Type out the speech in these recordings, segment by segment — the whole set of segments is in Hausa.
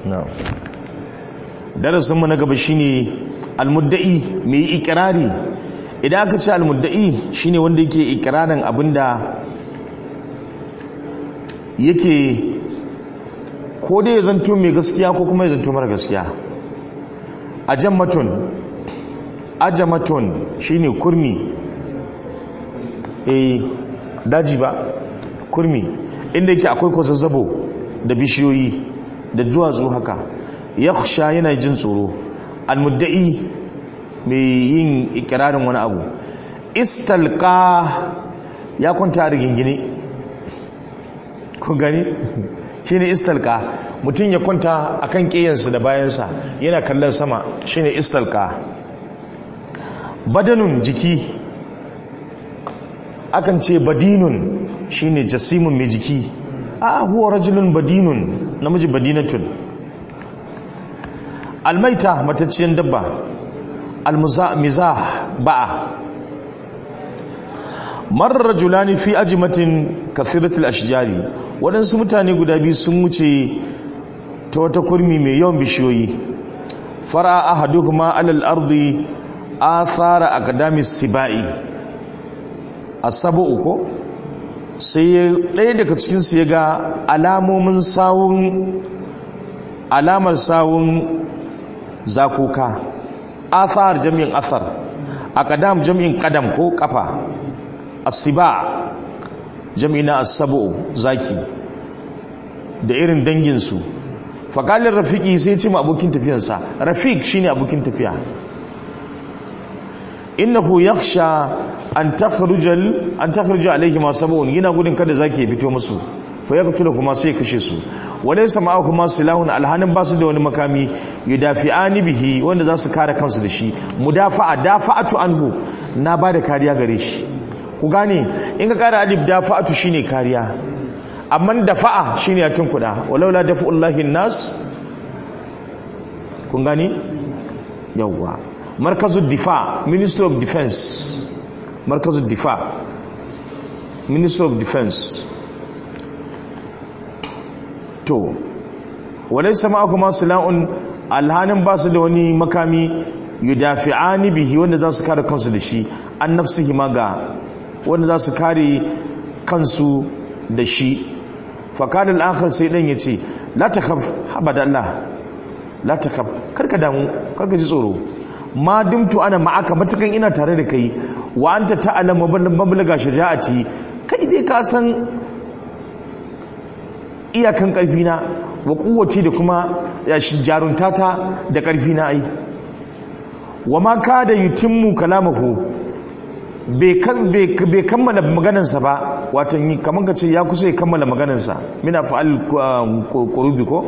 na'am darasin mu na gaba shine almudda'i mai ikirari idan aka ce almudda'i shine wanda yake ikirarin abinda yake ko dai ya zanto mai gaskiya ko kuma ya zanto mara gaskiya ajammatun ajamatun shine kurmi eh daji ba kurmi inda yake akwai kwazazzabo da bishiyoyi da duwatsu haka yakhsha yana jin tsoro almudda'i mai yin ikirarin wani abu istalqa ya kwanta a rigingine ku gani shine istalqa mutum ya kwanta akan kiyansa da bayansa yana kallon sama shine istalqa badanun jiki akan ce badinun shine jasimun mai jiki a huwa rajulun badinun namiji badinatun almaita matacciyar dabba almizah ba'a marar rajulani fi ajimatin kathiratul ashjari waɗansu mutane guda biyu sun wuce ta wata kurmi mai yawan bishiyoyi fara ahaduhuma alal ardi athara aqdamis sibai asabu ko sai ɗaya daga cikin su ya ga alamomin sawun alamar sawun zakuka athar jami'in athar aqdam jami'in qadam ko kafa asiba jami'ina asabu zaki da irin danginsu faƙalin rafiki sai ce ma abokin tafiyansa rafik shine abokin tafiya innahu yakhsha an takhrujal an takhruja alayhi ma sabun yana gudun kada zaki ya fito musu fa yaqtulu kuma sai kashe su walaysa ma'ahuma silahun alhanin basu da wani makami yudafi'ani bihi wanda za su kare kansu da shi mudafa'a dafa'atu anhu na bada kariya gare shi ku gane in ka kara alif dafa'atu shine kariya amma dafa'a shine ya tunkuda walaula dafa'ullahi nas kun gane yawwa markazul difa ministry of defense markazul difa ministry of defense to walaysa ma'akum sila'un alhanin basu da wani makami yudafi'ani bihi wanda za su kare kansu da shi an nafsihi ma ga wanda za su kare kansu da shi fakad al-akhir sai dan yace la takhaf habada Allah la takhaf karka damu karka ji tsoro ma dumtu ana ma'aka matukan ina tare da kai wa anta ta'lamu mablaga shaja'ati kai dai ka san iyakan karfi na wa kuwaci da kuma jaruntata da karfi na ai wa ma kada yutimmu kalamahu bai kammala maganarsa ba wato kamar ka ce ya kusa ya kammala maganarsa mina fa'al kurubi ko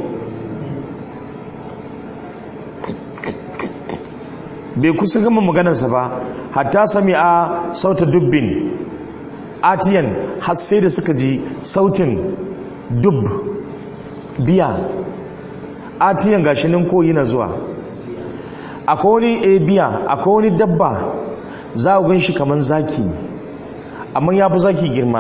bai kusa gama maganarsa ba hatta sami a sauta dubbin atiyan har sai da suka ji sautin dub biya atiyan gashinin koyi na zuwa akwai wani a biya akwai wani dabba za a gan shi kamar zaki amma ya fi zaki girma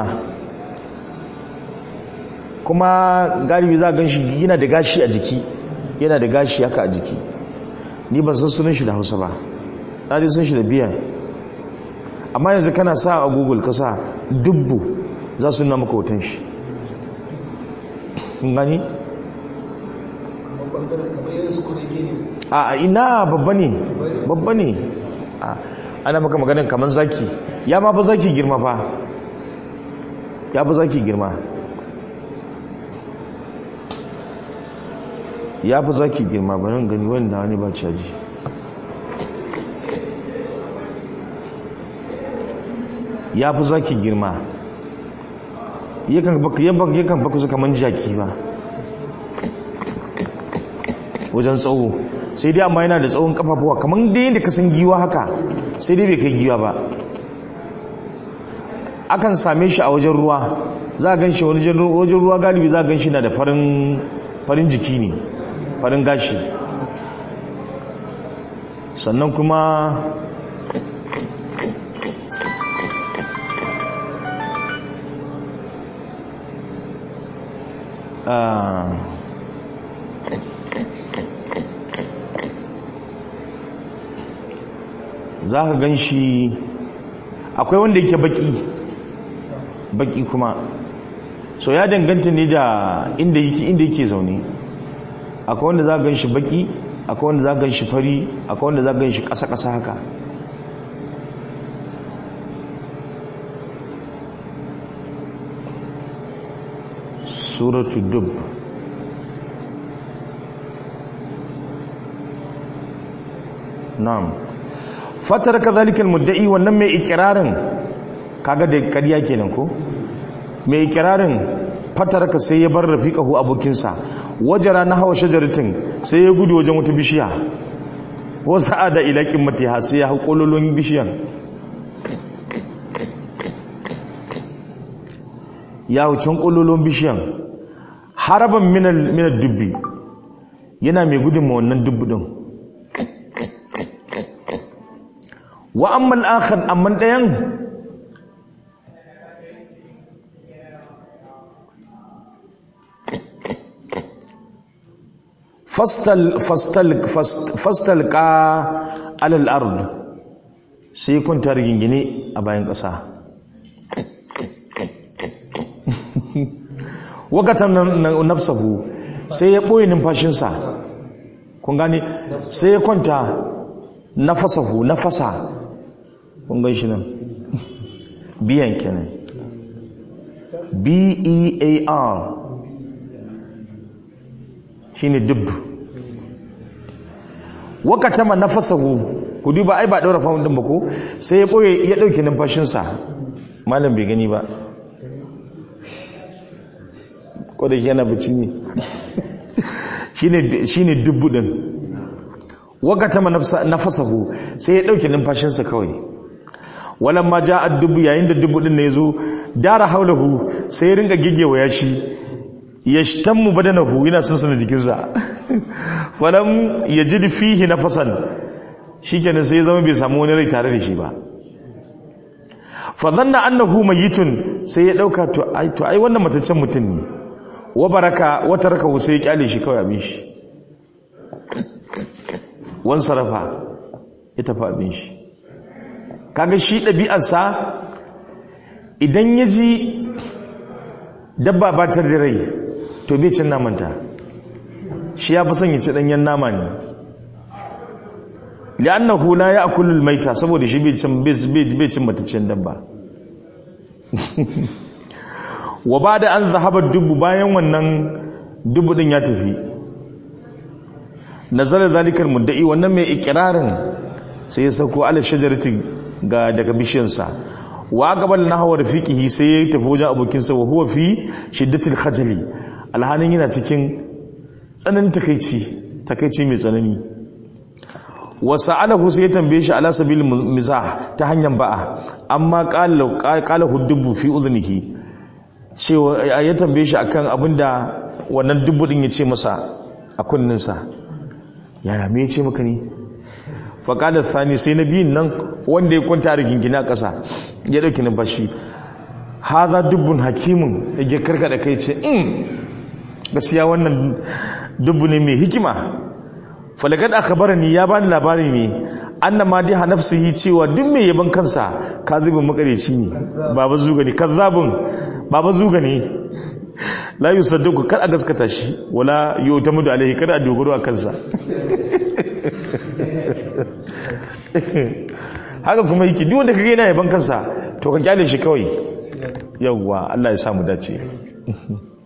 kuma galibi za a gan shi yana da gashi a jiki yana da gashi haka a jiki ni ban san sunan shi da hausa ba ɗari sun shi da biyan amma yanzu kana sa a google ka sa dubbu za su nuna maka hoton shi gani? a ina babba ne babba ne ana maka maganin kamar zaki ya ma fa zaki girma fa ya fa zaki girma ya fi zaki girma ba nan gani wani na wani ba caji ya fi zaki girma yakan baka su kamar jaki ba wajen tsawo sai dai amma yana da tsawon kafafuwa kamar da yadda ka san giwa haka sai dai bai kai giwa ba akan same shi a wajen ruwa za a gan shi wajen ruwa galibi za a gan shi na da farin jiki ne farin gashi sannan kuma za ka gan shi akwai wanda yake baki baki kuma so ya danganta ne da inda yake inda yake zaune akwai wanda za ka gan shi baki akwai wanda za ka gan shi fari akwai wanda za ka gan shi ƙasa-ƙasa haka suratu dub na'am fatar kadhalika almudda'i wannan mai ikirarin kaga da kariya kenan ko mai ikirarin fatar ka sai ya bar rafiqahu abokinsa wajara na hawa shajaratin sai ya gudu wajen wata bishiya wa sa'ada ila qimmatiha sai ya hakololon bishiyan ya wucin kololon bishiyan haraban minal minal dubbi yana mai gudun ma wannan dubbu din wa ammal akhar amman dayan fastal fastal fastal ka alal ard sai kunta rigingine a bayan ƙasa wakatan nafsahu sai ya ɓoye numfashinsa kun gane sai ya kwanta nafasahu nafasa kun gan shi nan biyan kenan b-e-a-r shi ne dub wakatama nafasahu ku duba ai ba ɗaura fahimdin ba ko sai ya ɓoye ya ɗauke numfashinsa malam bai gani ba ko da yana bici ne shi ne dubbu ɗin wakatama nafasahu sai ya ɗauke numfashinsa kawai walan ma ja a dubu yayin da dubu ɗin na ya zo dara haulahu sai ya ringa gigewa ya shi ya shitan mu badanahu yana sansana jikinsa walam ya ji fihi nafasan shi kenan sai ya zama bai samu wani rai tare da shi ba fadhanna annahu mayitun sai ya dauka to ai to ai wannan mataccen mutum ne wa baraka wa taraka sai ya kyale shi kawai abin shi wan sarafa ya tafi abin shi kaga shi ɗabi'arsa idan ya ji dabba ba ta da rai to bai cin namanta shi ya fi son ya ci ɗanyen nama ne li'annahu la ya'kulu al-maita saboda shi bai cin bai cin mataccen dabba wa bada an zahaba dubu bayan wannan dubu din ya tafi nazala zalikal mudda'i wannan mai ikirarin sai ya sauko ala shajarati ga daga bishiyarsa wa gabal nahwa rafiqihi sai ya tafi wajen abokinsa wa huwa fi shiddatil khajali alhanin yana cikin tsananin takeici takeici mai tsanani wa sa'alahu sai ya tambaye shi ala sabil mizah ta hanyar ba'a amma qala qala huddubu fi udhnihi cewa ya tambaye shi akan abinda wannan dubu din ya ce masa a kunninsa yaya me ya ce maka ne faƙadar sani sai na biyun nan wanda ya kwanta da gingina ƙasa ya ɗauki numfashi haza dubbun hakimun ya karkada kai ce in gaskiya wannan dubbu ne mai hikima falakad akhbarani ya bani labari ne annama diha nafsihi cewa duk mai yaban kansa kazibin makareci ne baba zuga ne kazzabun baba zuga ne la yusaddaku kar a gaskata shi wala yu'tamadu alaihi kada a dogaro a kansa haka kuma yake duk wanda kage yana yaban kansa to ka kyale shi kawai yawwa Allah ya samu dace